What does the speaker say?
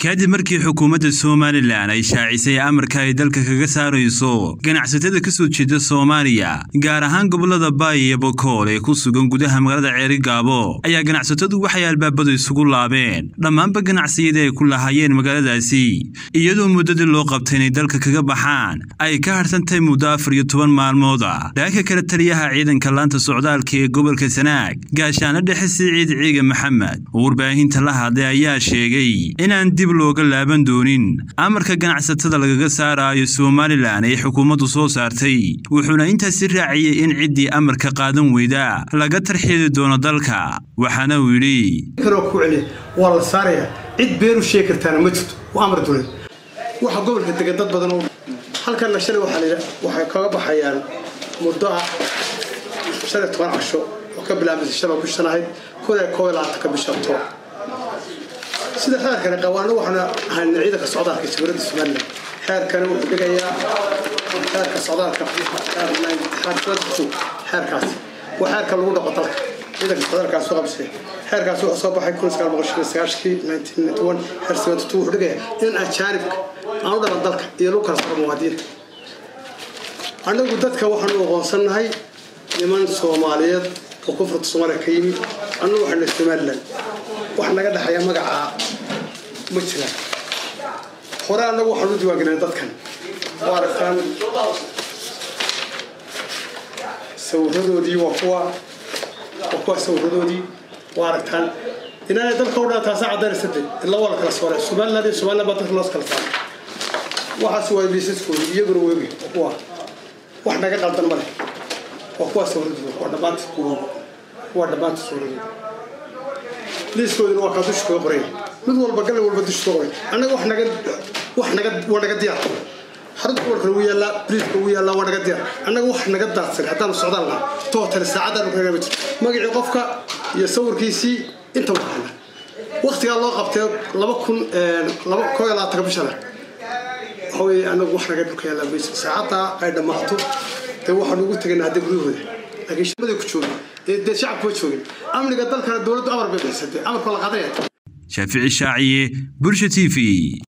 kadib markii xukuumadda somalilan ay shaacisay amarka ay dalka kaga saarayso ganacsatada ka soo jeeda soomaaliya gaar ahaan gobolada baay iyo bokool ee ku sugan gudaha magaalada ceerigaabo ayaa ganacsatadu waxay albaabadu isugu laabeen dhammaanba ganacsiyadii ay ku lahaayeen magaaladaasi iyadoo muddadii loo qabtay inay dalka kaga baxaan ay ka hadhsantahay muddo afar iyo toban maalmooda dhanka kale taliyaha ciidanka laanta socdaalka ee gobolka sanaag gaashaano dhexe siciid ciiga maxamed oo warbaahinta la hadlay ayaa sheegay inaan dib looga laaban doonin amarka ganacsatada lagaga saaraayo somalilan ee xukuumaddu soo saartay wuxuuna intaasi raaciyey in ciddii amarka qaadan weyda laga tarxiili doono dalka waxaana uu yidhi waa la saarayaa cid beenu sheegi kartaana ma jirto waa amar dule waxa gobolka degan dad badan oo halkanna shalay waxay kaga baxayaan muddo ah shan iyo toban casho oo ka bilaabmaysa shaloo bishan ahayd kun iyo koob iyo labaatanka bisha octoobar sida xeerkani qawaano waxaana ahayna ciidanka socdaalka jawladda somalilan xeerkani wuxuu dhigayaa xeerka socdaalka xeerkaasi waa xeerka lagu dhaqo dalka ciidanka socdaalkaas soo qabsay xeerkaasi wuxuu soo baxay kun sagaal boqol shan iyo sagaashkii nineteen ninety one xeer seventy two wuxuu dhigayaa in ajaanibka aan u dhalan dalka iyo lagu kala saro muwaadiniinta annagu dadka waxaanu aqoonsannahay niman soomaaliyeed oo kufurta soomaaliya ka yimi annagu waxayna somalilan wax naga dhexeeya magacaa ma jiraan hore annagu waxaan u diiwaangelinay dadkan waa aragtaan sawiradoodii waa kuwa waa kuwa sawiradoodii waa aragtaan inaanay dalka u dhan taasa caddaynaysa de ilaa waa la kala sooray somaliland iyo somaliland baa dalka loos kala saaray waxaas waa liisaskoodi iyaguna weegi waa kuwa wax naga qaldan ma leh waa kuwa sawiradoodi waa dhammaanta waa dhammaanta sawiradoodi liiskoodina waa kaa dusha kaga qoraya mid walba galle walba dusha kaga qoraya annaga wax naga wax naga waa naga diyaar xarunta gobolka ugu yaallaa briefka ugu yaallaa waa naga diyaar annaga wax naga daadsan haddaanu socdaan lahaa tootale saacaddaanu kaga ma jirto magacii qofka iyo sawirkiisii inta waxaana waktigaa loo qabtay laba kun laba koo iyo labaatanka bishana waxa weeye annagu wax naga dhulka yaallaa mayso saacaddaa ay dhammaato dee waxaanu ugu tegaynaa hadda guryahooda laakiin shaqadii ku joogin dee shacabku ma joogin amniga dalkana dowladdu amar bay bixisatay amarkoo la qaadanaya shaafici shaaciye bulsha t v